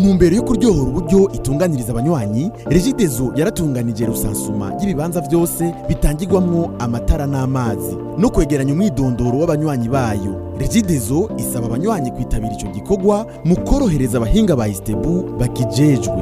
ntumbero yo kuryohora uburyo itunganiriza abanywanyi regidezo yaratunganije rusansuma y'ibibanza byose bitangirwamwo amatara n'amazi no kwegeranya umwidondoro w'abanywanyi bayo regidezo isaba abanywanyi kwitabira ico gikorwa mu korohereza abahinga ba istebu bakijejwe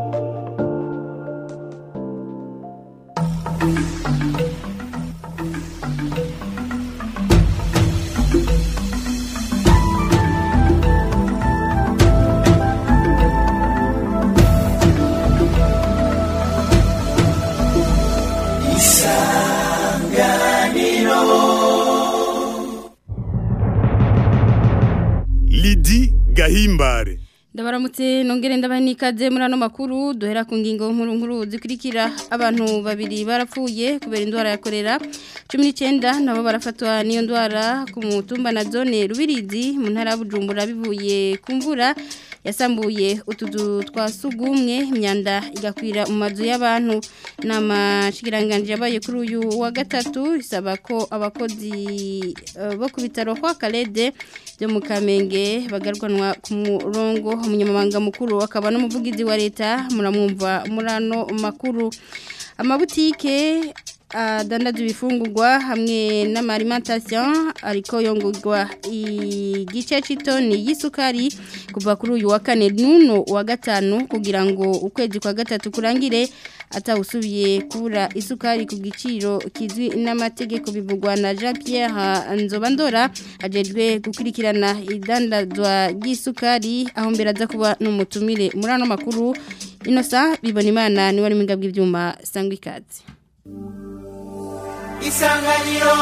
Lidi Gahimbare ndabaramutse nongere ndabaha n'ikaze muri ano makuru duhera ku ngingo nkuru nkuru zikurikira abantu babiri barapfuye kubera indwara ya korera cumi n'icyenda nabo barafatwa n'iyo ndwara ku mutumba na zone rubirizi mu ntara ya bujumbura bivuye ku mvura yasambuye utuzu twa sugumwe imyanda igakwira mu mazu y'abantu ni amashyikiranganji yabaye kuri uyu wa gatatu isaba ko abakozi eh, bo ku bitaro kwa karede byo mu kamenge bagarwanwa ku murongo umunyamabanga mukuru akaba n'umuvugizi wa leta muramwumva muri ano makuru amabutike adandaza ibifungurwa hamwe n'amarimantasiyo ariko yongurwa igice cy'itoni y'isukari kuva kuri uyu wa kane n'uno wa gatanu kugira ngo ukwezi kwa gatatu kurangire atawusubiye kubura isukari ku giciro kizwi n'amategeko bivugwa na jean Pierre nzobandora ajejwe gukurikirana idandazwa ry'isukari aho mbere aza kuba n'umutumire muri ano makuru inosa bibona imana niwe ari mu bw'ibyuma sangwa ikaze isanganiro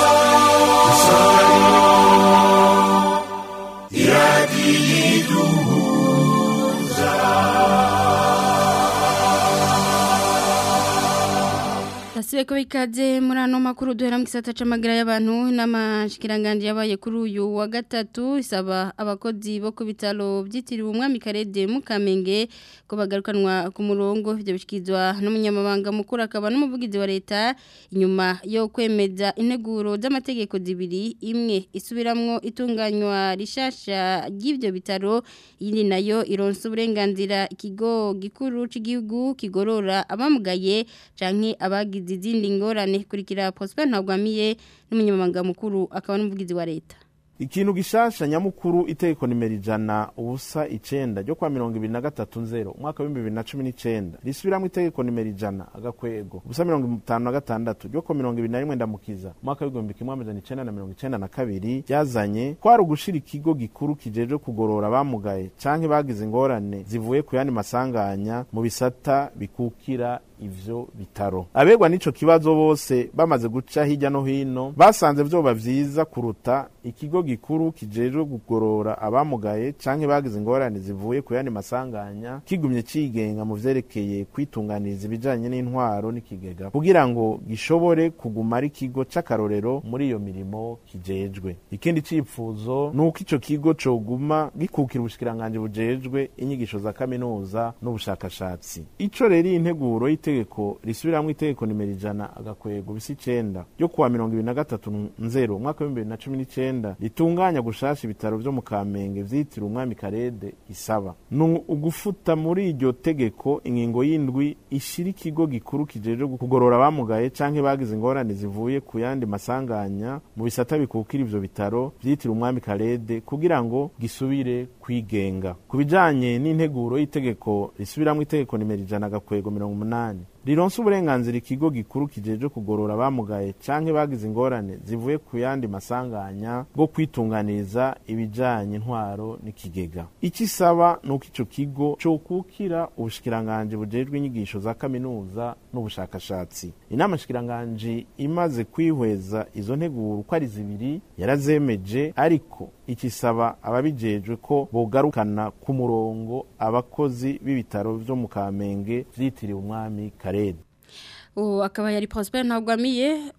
Tasibe ko bikaze muri ano makuru duhera mu gisata c'amagara y'abantu n'amashikiranganje yabaye kuri uyu wa gatatu isaba abakozi bo ku bitaro byitiriwe umwami Karede mu Kamenge ko bagarukanwa ku murongo ivyo bishikizwa n'umunyamabanga mukuru akaba n'umuvugizi wa leta inyuma yo kwemeza integuro z'amategeko zibiri imwe isubiramwo itunganywa rishasha ry'ivyo bitaro yindi nayo ironsa uburenganzira ikigo gikuru c'igihugu kigorora abamugaye canke abagize izindi ngorane kurikira Prosper Ntagwamiye n'umunyamabanga mukuru akaba n'umuvugizi wa leta ikintu gishasha nyamukuru itegeko nimero ijana ubusa icenda ryo kwa mirongo ibiri na gatatu nzero umwaka w'ibihumbi bibiri na cumi n'icenda risubiramwo itegeko nimero ijana agakwego ubusa mirongo itanu na gatandatu ryo kwa mirongo ibiri na rimwe ndamukiza umwaka w'igihumbi kimwe amajana icenda na mirongo icenda na kabiri ryazanye kwari ugushira ikigo gikuru kijejwe kugorora abamugaye canke bagize ingorane zivuye ku yandi masanganya mu bisata bikukira ivyo bitaro abegwa n'ico kibazo bose bamaze guca hirya no hino basanze vyoba vyiza kuruta ikigo gikuru kijejwe kugorora abamugaye canke bagize ingorane zivuye ku yandi masanganya kigumye cigenga mu vyerekeye kwitunganiriza ibijanye n'intwaro n'ikigega kugira ngo gishobore kuguma ari ikigo c'akarorero muri iyo mirimo kijejwe ikindi cipfuzo ni uko ico kigo coguma gikukira ubushikiranganji bujejwe inyigisho za kaminuza n'ubushakashatsi ico rero iyi nteguro itegeko risubiramwo itegeko nimero ijana agakwego bisa icenda ryo kuwa mirongo ibiri na gatatu nzero umwaka w'ibihumbi bibiri na cumi n'icenda ritunganya gushasha ibitaro vyo mu kamenge vyitiriwe umwami karede isaba ni ugufuta muri iryo tegeko ingingo y'indwi ishira ikigo gikuru kijejwe kugorora abamugaye canke bagize ingorane zivuye ku yandi masanganya mu bisata bikukira ivyo bitaro vyitiriwe umwami karede kugira ngo gisubire kwigenga ku bijanye n'integuro y'itegeko risubiramwo itegeko nimero ijana agakwego mirongo umunani rironsa uburenganzira ikigo gikuru kijejwe kugorora abamugaye canke bagize ingorane zivuye ku yandi masanganya bwo kwitunganiriza ibijanye intwaro n'ikigega icyo isaba ni uko ico kigo cokukira ubushikiranganji bujejwe inyigisho za kaminuza n'ubushakashatsi inama shikiranganji imaze kwihweza izo nteguro uko ari zibiri yarazemeje ariko ikisaba ababijejwe ko bogarukana ku murongo abakozi b'ibitaro vyo mu kamenge vyitiriwe umwami karede ubu akaba yari Prosper Ntagwamiye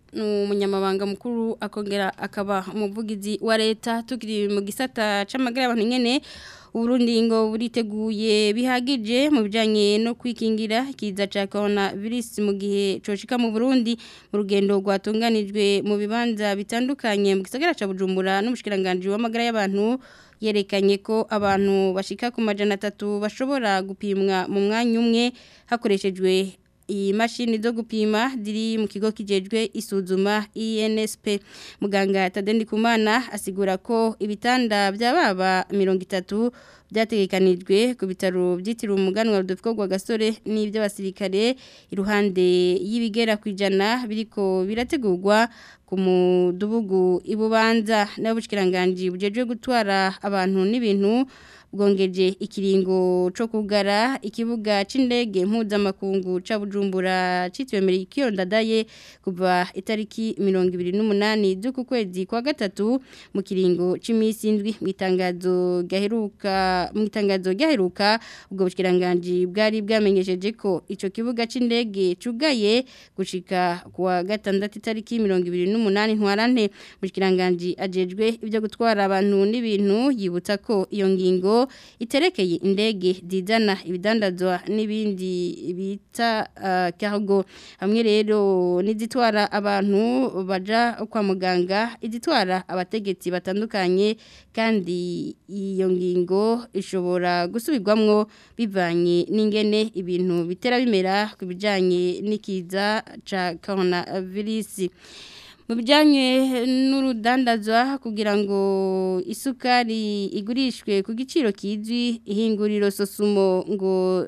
n'umunyamabanga mukuru akongera akaba umuvugizi wa leta tukiri mu gisata c'amagara y'abantu nyene Uburundi ngo buriteguye bihagije mu bijanye no kwikingira ikiza ca coronavirus mu gihe coshika mu Burundi mu rugendo rwatunganijwe mu bibanza bitandukanye mu gisagara ca Bujumbura n'umushikiranganje w'amagara y'abantu yerekanye ko abantu bashika ku majana atatu bashobora gupimwa mu mwanya umwe hakoreshejwe iyi mashini zo gupima ziri mu kigo kijejwe isuzuma INSP muganga Tadendi Kumana asigura ko ibitanda by'ababa 30 byategekanijwe ku bitaro byitiriwe umuganwa Rudolfo rwa Gasore n'iby'abasirikare iruhande y'ibigera kwijana biriko birategurwa ku mudubugu ibubanza n'abushikiranganje bujejwe gutwara abantu n'ibintu bwongeje ikiringo cyo kugara ikibuga c'indege mpuzamakungu ca Bujumbura citwe Merikiyo ndadaye kuva itariki 28 z'uku kwezi kwa gatatu mu kiringo c'imisi indwi mu itangazo gaheruka mu itangazo gaheruka ubwo bushikiranganje bwari bwamenyesheje ko ico kibuga c'indege cugaye gushika kuwa gatandatu itariki 28 ntwarante bushikiranganje ajejwe ibyo gutwara abantu n'ibintu yibutsa ko iyo ngingo iterekeye indege zizana ibidandazwa n'ibindi bita uh, cargo hamwe rero n'izitwara abantu baja kwa muganga izitwara abategetsi batandukanye kandi iyo ngingo ishobora gusubirwamwo bivanye n'ingene ibintu bitera bimera ku bijanye n'ikiza ca coronavirus mu bijyanye n'urudandazwa kugira ngo isukari igurishwe ku giciro kizwi ihinguriro sosumo ngo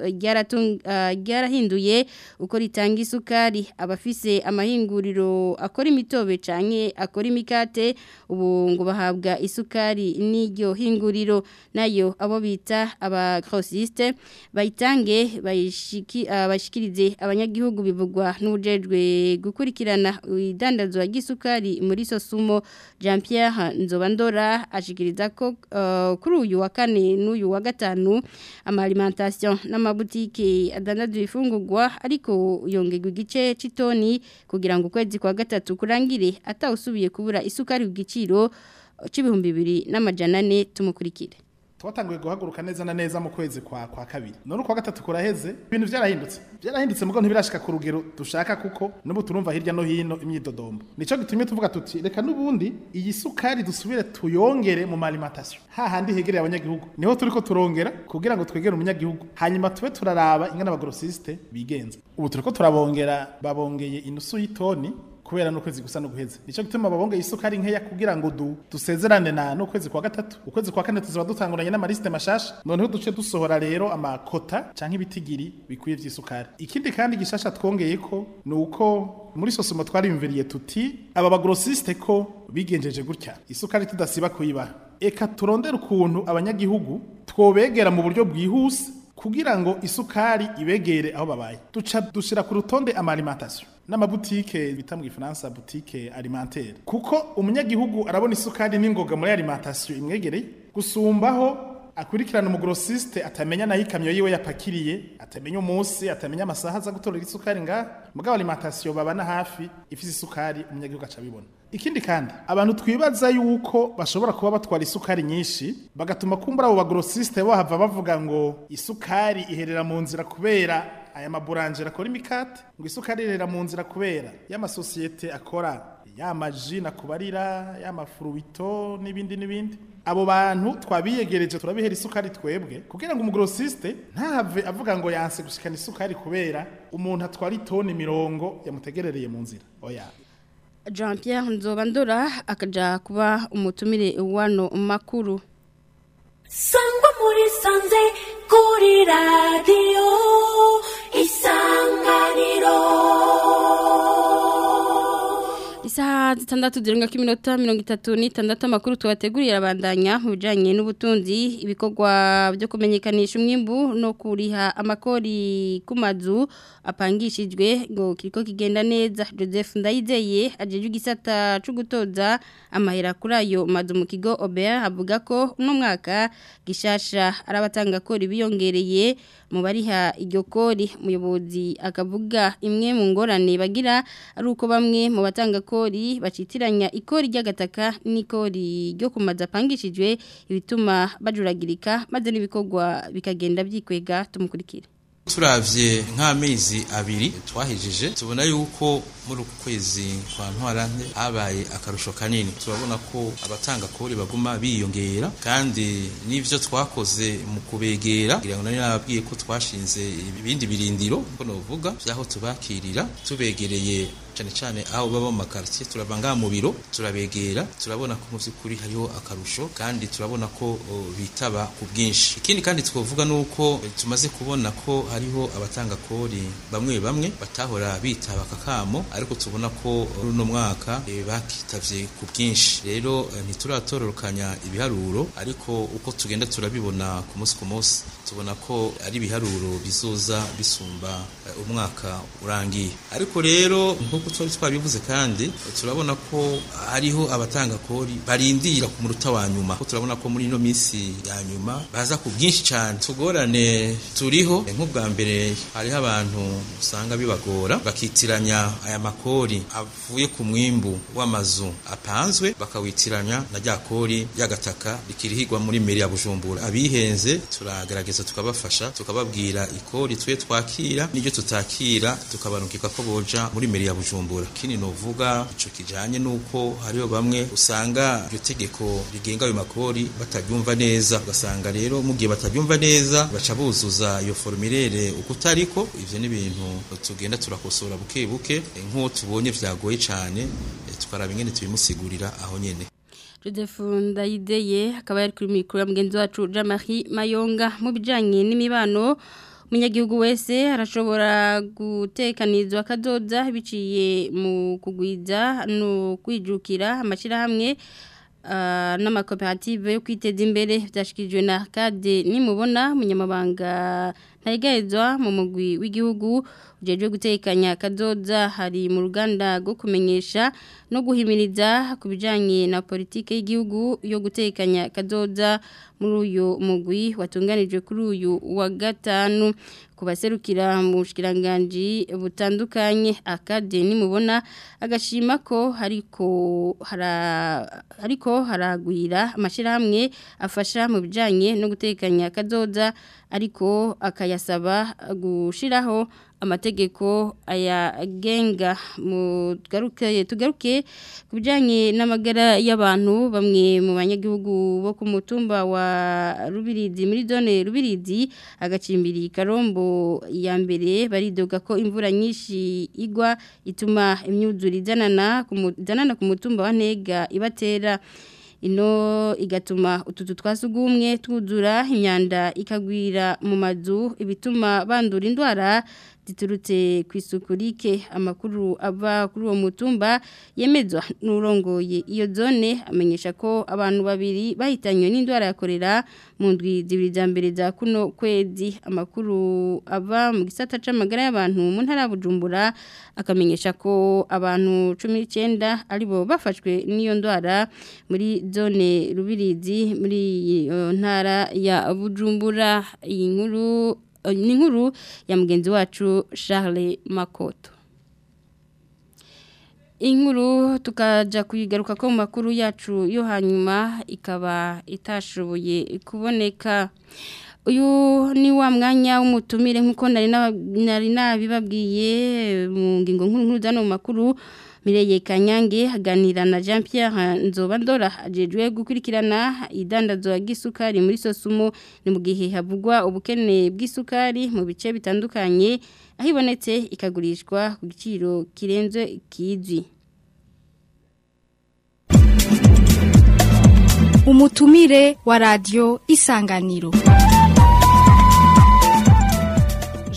ryarahinduye uko ritanga isukari abafise amahinguriro akora imitobe cyane akora imikate ubu ngo bahabwa isukari n'iryo hinguriro nayo abo bita abakorosisite bayitange bayishikirize abanyagihugu bivugwa n'ubujejwe gukurikirana idandazwa ry'isukari muri sosumo jean Pierre nzobandora ashikiriza ko uh, kuri uyu wa kane n'uyu wa gatanu amaalimentation n'amabutike adandaza ifungurwa ariko yongerwa igice c'itoni kugira ngo ukwezi kwa gatatu kurangire atawusubiye kubura isukari ku giciro c'ibihumbi bibiri n'amajana ane tumukurikire twatanguye guhaguruka neza na neza mu kwezi kwa kwa kabiri none kwa gatatu kuraheze ibintu byarahindutse byarahindutse mugo ntibirashika ku rugero dushaka kuko nubu turumva hirya no hino imyidodombo nico gitumye tuvuga tuti reka nubundi iyi sukari dusubire tuyongere mu alimentation hahandi hegereye abanyagihugu niho turiko turongera kugira ngo twegere umunyagihugu hanyuma tube turaraba ingana abagrosiste bigenza ubu turiko turabongera babongeye inusu y'itoni kubera n'ukwezi gusa no guheze nico gituma babongeye isukari nkeya kugira ngo du dusezerane na n'ukwezi kwa gatatu ukwezi kwa kane tuzaba dutanguranye n'amaliste mashasha noneho duce dusohora rero amakota canke ibitigiri bikwiye vy'isukari ikindi kandi gishasha twongeye ko nuko muri sosumo twarimviriye tuti aba bagrosiste ko bigenjeje gutya isukari tudasiba kuyibaha eka turondera ukuntu abanyagihugu twobegera mu buryo bwihuse kugira ngo isukari ibegere aho babaye duca dushira ku rutonde amalimentation n'amabutike bita mu gifaransa butike alimentaire kuko umunyagihugu arabona isukari n'ingoga muri alimentation imwegereye gusumbaho akurikirana umugrosiste atamenya naho ikamyo yiwe yapakiriye atamenya umunsi atamenya amasaha aza gutorera isukari ngaha mugabo alimentation babana hafi ifise isukari umunyagihugu aca abibona ikindi kandi abantu twibaza yuko bashobora kuba batwara isukari nyinshi bagatuma kumbura abo bagrosiste bahava bavuga ngo isukari iherera mu nzira kubera aya maburanje akora imikate ngo isukari iherera mu nzira kubera y'amasosiyete akora y'amaji nakubarira y'amafuruwito n'ibindi n'ibindi abo bantu twabiyegereje turabihera isukari twebwe kugira ngo umugrosiste ntave avuga ngo yanse gushikana isukari kubera umuntu atwara itoni mirongo yamutegerereye mu nzira oya jean Pierre nzobandora akaja kuba umutumire wano makuru sangwa muri sanze kuri radiyo isanganiro isaha Isaha zitandatu zirenga ko iminota mirongo itatu n'itandatu amakuru tubategurira abandanya mu bijyanye n'ubutunzi ibikorwa byo kumenyekanisha umwimbu no kuriha amakori ku mazu apangishijwe ngo kiriko kigenda neza Joseph Ndayizeye ajeje igisata cyo gutoza amahera kuri ayo mazu mu kigo Obert avuga ko uno mwaka gishasha arabatanga kori biyongereye mu bariha iryo kori umuyobozi akavuga imwe mu ngorane bagira ari uko bamwe mu batanga kori bacitiranya ikori ry'agataka n'ikori ryo kumaza apangishijwe ibituma bajuragirika maze n'ibikorwa bikagenda byikwega tumukurikire turavye nk'amezi abiri twahejije tubona yuko muri uku kwezi kwa ntwarante habaye akarusho kanini turabona ko abatanga kori baguma biyongera kandi n'ivyo twakoze mu kubegera kugira ngo nari nababwiye ko twashinze ibindi birindiro ko novuga vyaho tubakirira tubegereye cyane cyane aho baba mu makartier turava ngaha mu biro turabegera turabona ko mu by'ukuri hariho akarusho kandi turabona ko o, bitaba ku bwinshi ikindi kandi twavuga nuko eh, tumaze kubona ko hariho abatanga kori bamwe bamwe batahora bitaba kakamo ariko tubona ko runo mwaka eh, bakitavye ku bwinshi rero eh, ntituratororokanya ibiharuro ariko uko tugenda turabibona ku munsi ku munsi tubona ko ari ibiharuro bizoza bisumba eh, umwaka urangiye ariko rero nk'uko twari twabivuze kandi turabona ko hariho abatanga kori barindira ku muruta wa nyuma ko turabona ko muri ino minsi ya nyuma baza ku bwinshi cyane tugorane turiho nk'ubwa mbere hariho abantu usanga bibagora bakitiranya aya makori avuye ku mwimbu w'amazu apanzwe bakawitiranya na rya kori y'agataka rikirihirwa muri meri ya bujumbura abihenze turagerageza tukabafasha tukababwira ikori twe twakira n'iryo tutakira tukabarungika ko boja muri meri ya bujumbura kini novuga ico kijanye nuko hariho bamwe usanga iryo tegeko rigenga ayo makori bataryumva neza ugasanga rero mu gihe bataryumva neza baca buzuza iyo formulaire uko utariko ivyo ni ibintu tugenda turakosora buke buke nk'uwo tubonye vyagoye cane eh, tukaraba ingene tubimusigurira aho nyene Joseph Ndayideye akaba yari kuri mikoro ya mugenzi wacu Jean-Marie Mayonga mu bijanye n'imibano umunyagihugu wese arashobora gutekanizwa akadoda biciye mu kugwiza no kwijukira amashyirahamwe uh, n'amakoperative yo kwiteza imbere byashikirijwe na kade nimubona umunyamabanga ntayigahezwa mu mugwi w'igihugu ujejwe gutekanya kazoza hari mu ruganda rwo kumenyesha no guhimiriza ku bijyanye na politiki y'igihugu yo gutekanya kazoza muri uyu mugwi watunganijwe kuri uyu wa gatanu ku baserukira mu bushyiranganji butandukanye akade nimubona agashima ko hariko hariko haragwira amashyirahamwe afasha mu bijyanye no gutekanya kazoza ariko akayasaba gushyiraho amategeko ayagenga tugaruke tugaruke ku bijyanye n'amagara y'abantu bamwe mu banyagihugu bo ku mutumba wa rubirizi muri zone rubirizi agacimbiri karombo ya mbere baridoga ko imvura nyinshi igwa ituma imyuzure izanana ku mutumba wa ntega ibatera ino igatuma utuzu twasugumwe twuzura imyanda ikagwira mu mazu ibituma bandura indwara ziturutse ku isuku rike amakuru ava kuri uwo mutumba yemezwa n'urongoye iyo zone amenyesha ko abantu babiri bahitanywe n'indwara ya korera mu ndwi zibiri za mbere za kuno kwezi amakuru ava mu gisata c'amagara y'abantu mu ntara ya Bujumbura akamenyesha ko abantu 19 aribo bafashwe n'iyo ndwara muri zone rubirizi muri iyo ntara ya Bujumbura iyi nkuru ni inkuru ya mugenzi wacu Charles Makoto inkuru tukajya kuyigaruka ko mu makuru yacu yo hanyuma ikaba itashoboye kuboneka uyu ni wa mwanya w'umutumire nk'uko nari nabibabwiye mu ngingo nkuru nkuru zano mu makuru Mireye Kanyange haganira na Jean Pierre Nzobandora ajejwe gukurikirana idandazwa ry'isukari muri Sosumo ni mu gihe havugwa ubukene bw'isukari mu bice bitandukanye aho ibonetse ikagurishwa ku giciro kirenze kizwi umutumire wa radio isanganiro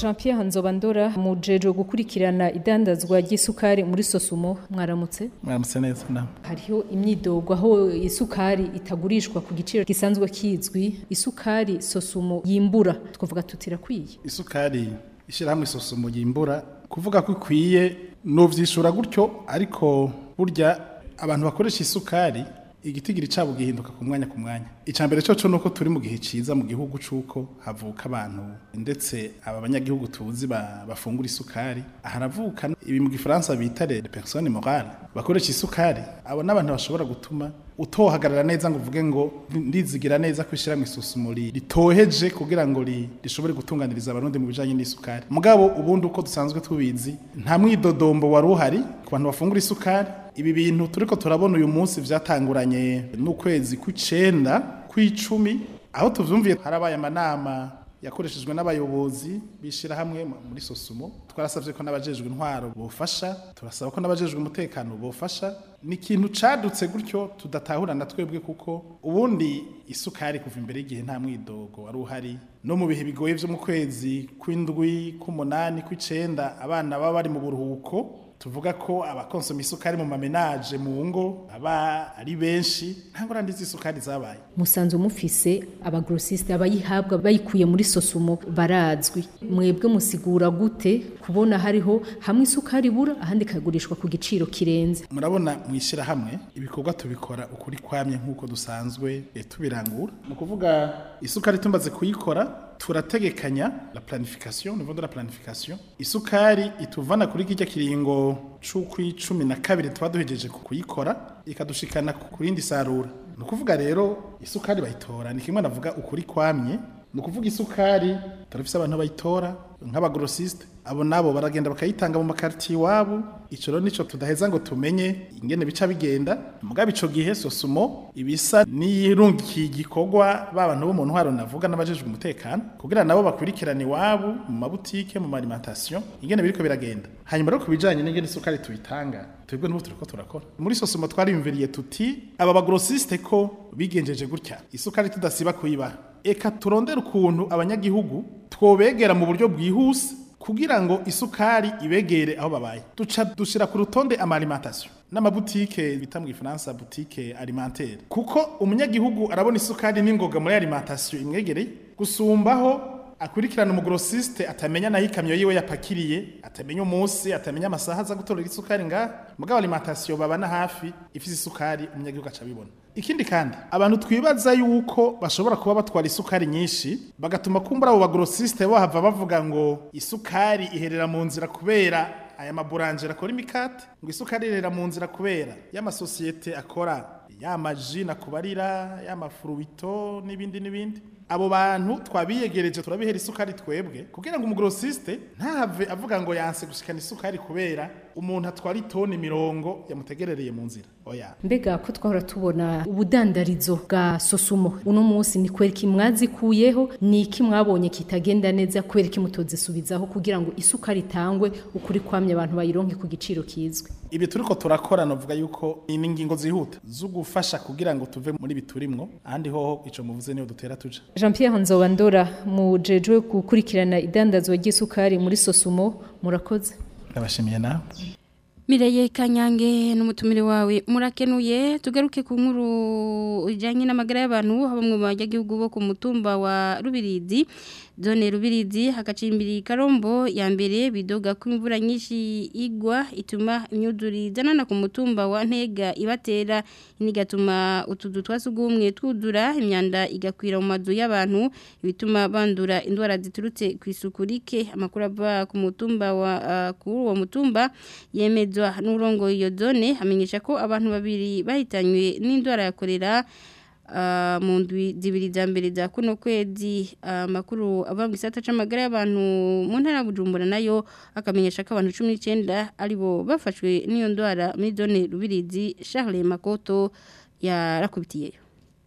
Jean Pierre Nzobandora mujeje gukurikirana idandazwa ry'isukari muri Sosumo mwaramutse mwaramutse neza na hariho imyidogo aho isukari itagurishwa ku giciro gisanzwe kizwi isukari Sosumo yimbura twavuga tutirakwiye isukari ishyirahamwe isosomo yimbura kuvuga ko ikwiye nuvyishura gutyo ariko burya abantu bakoresha isukari igitigiri cabo gihinduka ku mwanya ku mwanya icambere cyo nuko turi mu gihe ciza mu gihugu cuko havuka abantu ndetse aba banyagihugu tuzi ba, bafungura isukari haravuka ibi mu gifaransa bita les personnes morales bakoresha isukari abo n'abantu bashobora gutuma utohagarara neza ngo uvuge ngo ndizigira neza ko ishyira mu isusumo ritoheje kugira ngo rishobore gutunganiriza abarundi mu bijanye n'isukari mugabo ubundi uko dusanzwe tubizi nta mwidodombo wari uhari ku bantu bafungura isukari ibi bintu turiko turabona uyu munsi vyatanguranye n'ukwezi kw'icenda kw'icumi aho tuvyumviye harabaye amanama yakoreshejwe n'abayobozi bishira hamwe muri sosumo twarasavye ko n'abajejwe intwaro bofasha turasaba ko n'abajejwe umutekano bofasha ni ikintu cadutse gutyo tudatahurana twebwe kuko ubundi isukari kuva imbere y'igihe nta mwidogo wari uhari no mu bihe bigoye vyo mu kwezi kw'indwi kw'umunani kw'icenda abana baba bari mu buruhuko tuvuga ko abakonsoma isukari mu mamenaje mu ngo aba ari benshi nta ngorane z'isukari zabaye musanzwe mufise abagrosiste abayihabwa bayikuye muri sosumo barazwi mwebwe musigura gute kubona hariho hamwe isukari ibura ahandi ikagurishwa ku giciro kirenze murabona mwishyira hamwe ibikorwa tubikora ukuri kwamye nk'uko dusanzwe tubirangura mu kuvuga isukari tumaze kuyikora turategekanya la planification niveau de la planification isukari ituvana kuri kijya kiringo c'ukwi cumi na kabiri tuba duhejeje kuyikora ikadushikana ku rindi sarura ni ukuvuga rero isukari bayitora ni kimwe navuga ukuri kwamye ni ukuvuga isukari turafise abantu bayitora nk'abagrosiste abo nabo baragenda bakayitanga mu makartier iwabo ico rero nico tudaheza ngo tumenye ingene bica bigenda mugabo ico gihe sosumo ibisa n'iyirungikiye igikorwa babantu bo mu ntwaro navuga n'abajejwe umutekano kugira nabo bakurikirana iwabo mu mabutike mu alimentation ingene biriko biragenda hanyuma rero kubijanye n'ingene isukari tuyitanga twebwe n'ubu turiko turakora muri sosumo twariyumviriye tuti aba bagrosiste ko bigenjeje gutya isukari tudasiba kuyibaha eka turondera ukuntu abanyagihugu twobegera mu buryo bwihuse kugira ngo isukari ibegere aho babaye duca dushira ku rutonde ama alimentation n'amabutike bita mu gifaransa butike alimentaire kuko umunyagihugu arabona isukari n'ingoga muri alimentation imwegereye gusumbaho akurikirana umugrosiste atamenya naho ikamyo yiwe yapakiriye atamenya umunsi atamenya amasaha aza gutorera isukari ngaha mugabo alimentation babana hafi ifise isukari umunyagihugu aca abibona ikindi kandi abantu twibaza yuko bashobora kuba batwara isukari nyinshi bagatuma kumbura abo bagrosiste bahava bavuga ngo isukari iherera mu nzira kubera aya maburangera akora imikate ngo isukari iherera mu nzira kubera y'amasosiyete akora y'amaji nakubarira y'amafuruwito n'ibindi n'ibindi abo bantu twabiyegereje turabihera isukari twebwe kugira ngo umugrosiste ntave avuga ngo yanse gushikana isukari kubera umuntu atwara itoni mirongo yamutegerereye mu nzira oya mbega ko twahora tubona ubudandarizo bwa sosumo uno munsi ni kwera iki mwazikuyeho ni iki mwabonye kitagenda neza kubera iki mutozisubizaho kugira ngo isukari itangwe ukuri kwamye abantu bayironke ku giciro kizwi ibi turiko turakora novuga yuko ni ingingo zihuta zo gufasha kugira ngo tuve muri biturimwo ahandi hoho ico muvuze niyo dutera tuja Jean Pierre Nzobandora mujejwe gukurikirana idandazwa ry'isukari muri Sosumo murakoze ndabashimiye nawe Mireye Kanyange n'umutumire wawe murakenuye tugaruke ku nkuru ijanye n'amagara y'abantu haba mu banyagihugu bo ku mutumba wa Rubirizi zone Rubirizi hagacimbiri Karombo ya mbere bidoga ko imvura nyinshi igwa ituma imyuduri zanana ku mutumba wa Ntega ibatera inigatuma utuzu twasugumwe twudura imyanda igakwira mu mazu y'abantu bituma bandura indwara ziturutse ku isuku rike amakuru ava ku mutumba wa uh, kuri uwo mutumba yemezwa n'urongo iyo zone amenyesha ko abantu babiri bahitanywe n'indwara ya kolera mu ndwi zibiri za mbere za kuno kwezi amakuru ava mu gisata c'amagara y'abantu mu ntara ya Bujumbura nayo akamenyesha ko abantu 19 aribo bafashwe n'iyo ndwara muri zone Rubirizi Charles Makoto yarakubitiyeyo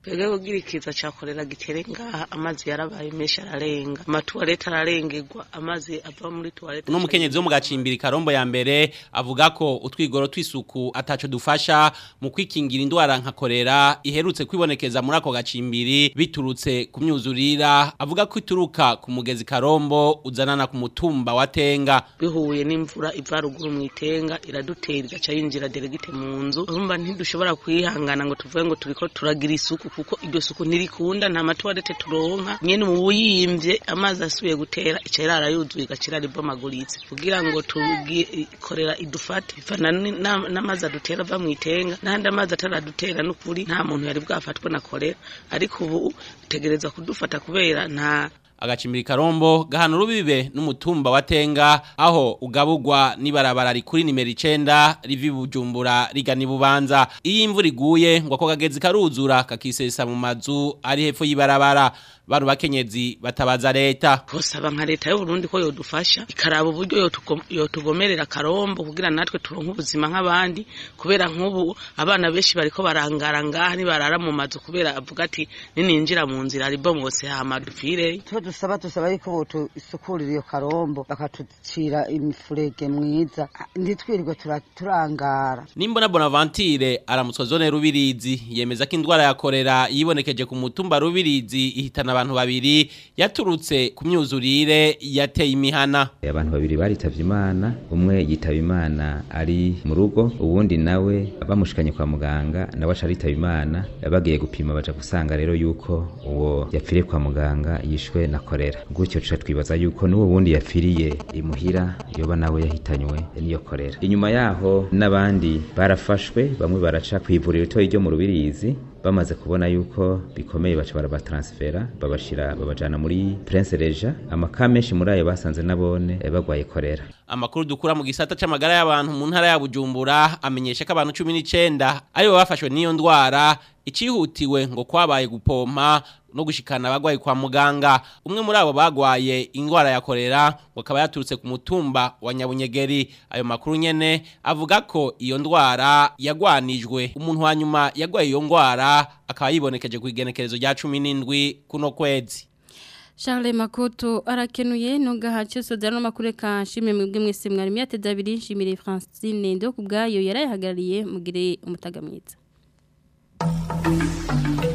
twebwe kugira ikiza ca korera gitere ngaha amazi yarabaye menshi ararenga amatuwarete ararengerwa amazi ava muri tuwarete uno mukenyezi wo mu gacimbiri karombo ya mbere avuga ko utwigoro tw'isuku ataco dufasha mu kwikingira indwara nka korera iherutse kwibonekeza muri ako gacimbiri biturutse ku myuzurira avuga ko ituruka ku mugezi karombo uzanana ku mutumba wa tenga bihuye n'imvura iva ruguru mu itenga iradutera igaca yinjira deregite mu nzu urumva ntidushobora kwihangana ngo tuvuge ngo turiko turagira isuku kuko iryo suku ntirikunda nta matuwarete turonka nyene mu buyimvye amazi asubiye gutera ica irara yuzuye igaca iraribomaguritse kugira ngo tugikorera idufate bivana ni- na- n'amazi adutera ava mu itenga n'andi amazi ataradutera n'ukuri nta muntu yari bwafatwe na korera ariko ubu utegereza kudufata kubera nta agacimbiri karombo gahana urubibe n'umutumba wa tenga aho ugabugwa n'ibarabara rikuri nimero icenda rivi bujumbura rigana ibubanza iyo imvura iguye ngo ako kagezi karuzura kakisesa mu mazu ari hepfo y'ibarabara bano bakenyezi batabaza leta twosaba nka leta y'uburundi ko yodufasha ikaraba uburyo yotugo- yotugomerera karombo kugira natwe turonke ubuzima nk'abandi kubera nk'ubu abana benshi bariko barangara ngaha nibarara mu mazu kubera avuga ati nininjira mu nzira ribomotse hama dupfire icyo dusaba dusaba yuko botusukurira iyo karombo bakatucira imifurege mwiza ntitwirirwe tura- turangara Nimbona Bonaventure aramutswa zone Rubirizi yemeza ko indwara ya korera yibonekeje ku mutumba Rubirizi ihitana abantu babiri yaturutse ku myuzurire yateye imihana abantu babiri baritavye imana umwe yitaba imana ari mu rugo uwundi nawe bamushikanye kwa muganga nawe aca aritaba imana bagiye gupima baja gusanga rero yuko uwo yapfiriye kwa muganga yishwe na korera gutyo tuca twibaza yuko n'uwo wundi yapfiriye imuhira yoba nawe yahitanywe n'iyo korera inyuma yaho n'abandi barafashwe bamwe baraca kw'ivuriro ritoyi ryo mu rubirizi bamaze kubona yuko bikomeye baca barabatransfera babashira babajana muri Prince Reja amaka menshi muri ayo basanze nabone eh, bagwaye korera Amakuru dukura mu gisata c'amagara y'abantu mu ntara ya Bujumbura amenyesha ko abantu 19 aribo bafashwe n'iyo ndwara icihutiwe ngo kwabaye gupompa no gushikana abagwayi kwa muganga umwe muri abo bagwaye ingwara ya korera ngo akaba yaturutse ku mutumba wa Nyabunyegeri ayo makuru nyene avuga ko iyo ndwara yagwanijwe umuntu wa nyuma yagwaye iyo ngwara akaba yibonekeje ku igenekerezo rya 17 kuno kwezi Charles Makoto arakenuye nungaha cyose dano makuru ka shime mwebwe mwese mwari myateza abiri nshimire Francine ndo kubgayo yarayihagarariye mugire umutaga mwiza